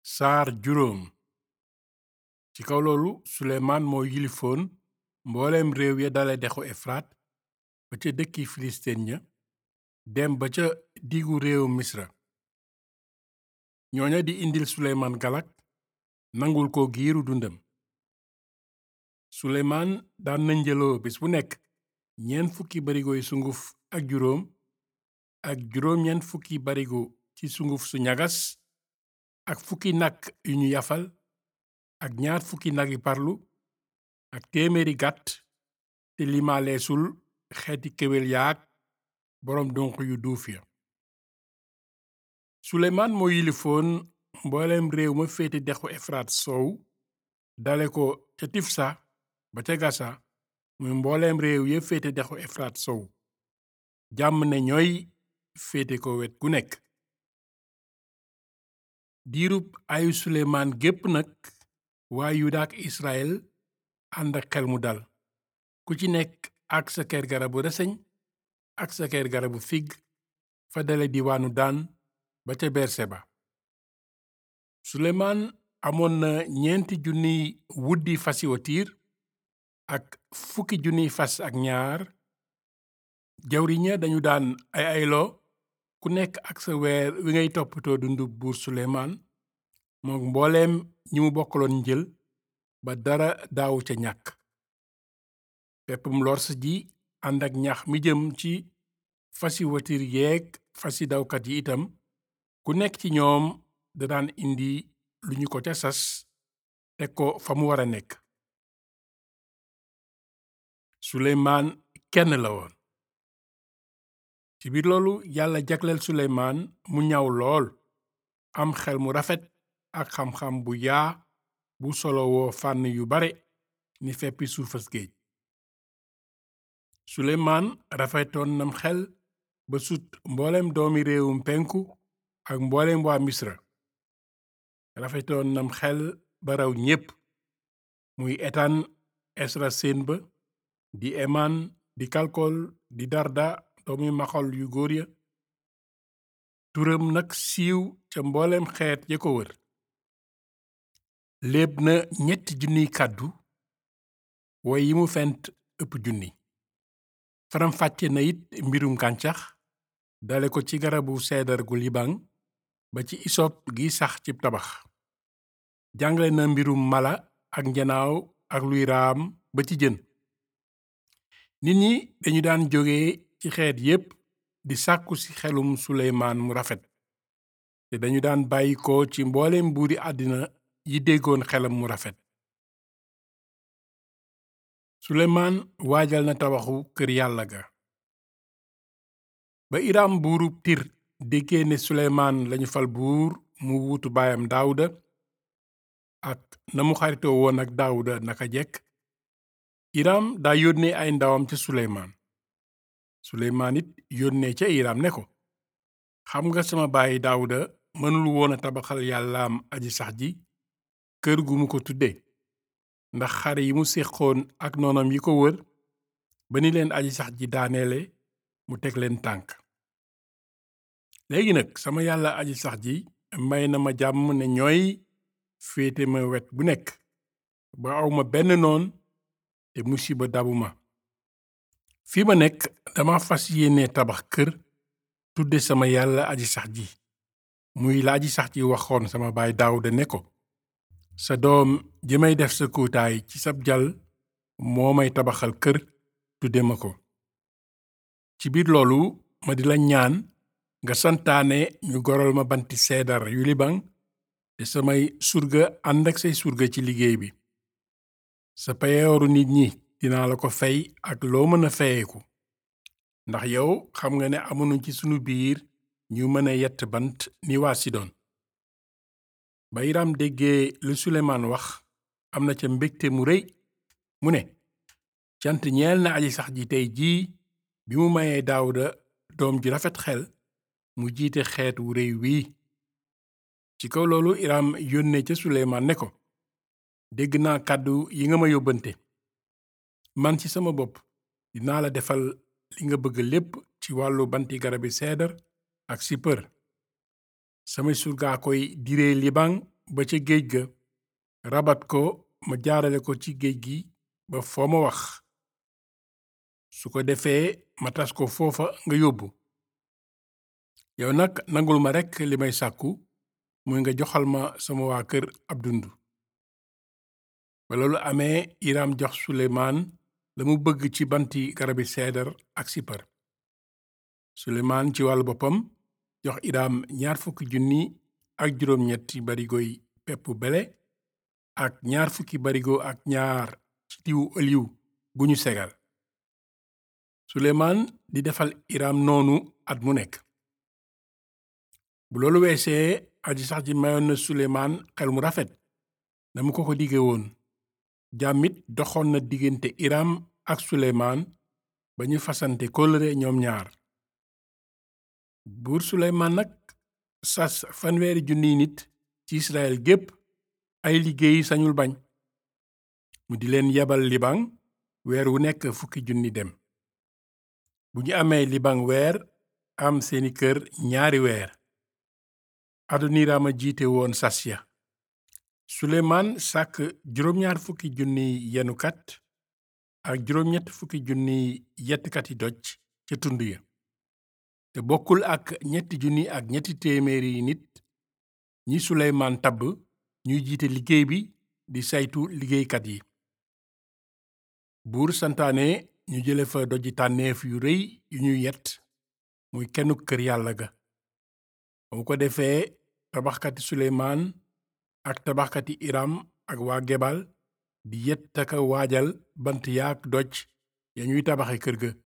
saar juróom ci kaw loolu suleymaan moo yilifoon mbooleem réew ya dale dexu efraat ba ca dëkki filisteen ña dem ba ca diggu réewu misra ñooña di indil suleymaan galak nangul ko giiru dundam suleymaan daan na njëloo bis bu nekk ñeent fukki barigoy sunguf ak juróom ak juróom ñeent fukki barigo ci sunguf su ñagas ak fukki nag yu ñu yafal ak ñaar fukki nagi parlu ak téeméeri gàtt te limaaleesul xeeti kéwél yaak boroom donq yu duuf ya suleymaan moo yilifoon mbooleem réew ma féete dexu efraat soow dale ko ca tifsa ba ca gasa muy mbooleem réew ya féete dexu efraat sow jàmm ne ñooy féete ko wet gu nekk diirub ayu suleymaan gépp nag waa yuda ak israel ànd ak xel mu dal ku ci nekk ak sa ker garabu reseñ ak sa ker garabu fig fa dale diwaanu daan ba ca berseba suleymaan amoon na ñeenti junniy wuddi fasi watiir ak fukki junniy fas ak ñaar jawriña dañu daan ay ayloo ku nekk ak sa weer wi ngay toppatoo dundu buur suleymaan mook mbooleem ñi mu bokkaloon njël ba dara daawu ca ñàkk peppum lors ji ànd ak ñax mi jëm ci fasi watir yeeg fasi dawkat yi itam ku nekk ci ñoom da daan indi lu ñu ko ca sas teg ko fa mu war a nekk suleymaan kenn la woon ci biir loolu yàlla jagleel suleymaan mu ñaw lool am xel mu rafet ak xam-xam bu yaa bu solowoo fànn yu bare ni feppi suufas géej suleymaan rafetoon nam xel ba sut mbooleem doomi réewum penku ak mbooleem waa misra rafetoon nam xel ba raw ñépp muy etaan esra seen ba di emaan di kalkol di darda doomi maxol yu góor ya turam nag siiw ca mbooleem xeet ya ko wër léeb na ñetti junniy kàddu woy yi mu fent ëpp junni faram-fàcce na it mbirum gàncax dale ko ci garabu seedar gu libaŋ ba ci isop gi sax ci tabax jàngale na mbirum mala ak njanaaw ak luy raam ba ci jën nit ñi dañu daan jóge ci xeet yépp di sàkku ci xelum suleymaan mu rafet te dañu daan bàyyi ko ci mbooleem buuri àddina yi déggoon xelam mu rafet suleymaan waajal na tabaxu kër yàlla ga ba iram buurub tir déggee ne suleymaan lañu fal buur mu wuutu baayam daawuda ak na mu xaritoo woon ak daawuda naka jekk iram daa yónnee ay ndawam ca suleymaan suleymaan it yónnee ca iram ne ko xam nga sama baay daawuda mënul woon a tabaxal yàllaam aji sax ji kër gu mu ko tudde ndax xare yi mu séqoon ak noonam yi ko wër ba ni leen aji sax ji daaneele mu teg leen tànk léegi nag sama yàlla aji sax ji may na ma jàmm ne ñooy féete ma wet bu nekk ba awma benn noon te musiba dabu ma fi ma nekk dama fas yéene tabax kër tudde sama yàlla aji sax ji muy la aji sax ji waxoon sama baay Daawuda ne ko sa doom ji may def sa kuutaay ci sab jal moo may tabaxal kër tudde ma ko ci biir loolu ma di la ñaan nga santaane ñu goral ma banti seedar yu libaŋ te samay surga ànd ak say surga ci liggéey bi sa payooru nit ñi dinaa la ko fay ak loo mën a fayeeku ndax yow xam nga ne amuñu ci sunu biir ñu mën a yett bant ni waa Sidon ba Iram déggee lu Suleymaan wax am na ca mbégte mu rëy mu ne cant ñeel na aji sax ji tey jii bi mu mayee Daawuda doom ji rafet xel mu jiite xeet wu rëy wii ci kaw loolu Iram yónnee ca Suleymaan ne ko dégg naa kàddu yi nga ma yóbbante man ci sama bopp dinaa la defal li nga bëgg lépp ci wàllu banti garabi seedar ak sipër samay surgaa koy diree libaŋ ba ca géej ga rabat ko ma jaarale ko ci géej gi ba foo ma wax su ko defee ma tas ko foofa nga yóbbu yow nag nangul ma rekk li may sàkku muy nga joxal ma sama waa kër ab dund ba loolu amee Iram jox Suleymaan la mu bëgg ci banti garabi seedar ak sipar Suleymaan ci wàllu boppam jox Iram ñaar fukki junni ak juróom-ñetti barigoy pepp bele ak ñaar fukki barigo ak ñaar ci diwu oliw bu ñu segal Suleymaan di defal Iram noonu at mu nekk bu loolu weesee aji sax ji mayoon na Suleymaan xel mu rafet na mu ko ko dige woon jàmmit doxoon na diggante Iram ak Suleymaan ba ñu fasante kóllëre ñoom ñaar buur Suleymaan nag sas fanweeri junniy nit ci Israel gépp ay liggéey sañul bañ mu di leen yebal liban weer wu nekk fukki junni dem bu ñu amee liban weer am seeni kër ñaari weer adoniraama jiite woon sas ya suleymaan sàkk juróom-ñaar fukki junniy yenukat ak juróom-ñett fukki junniy yettkati doj ca tund ya te bokkul ak ñetti junni ak ñetti téeméeri nit ñi suleymaan tabb ñuy jiite liggéey bi di saytu liggéeykat yi buur santaane ñu jële fa doji tànneef yu rëy yu ñu yett muy kennu kër yàlla ga ba mu ko defee tabaxkati suleymaan ak tabaxkati iram ak waa gebal di yett aka waajal bant yaak doj ya ñuy tabaxe kër ga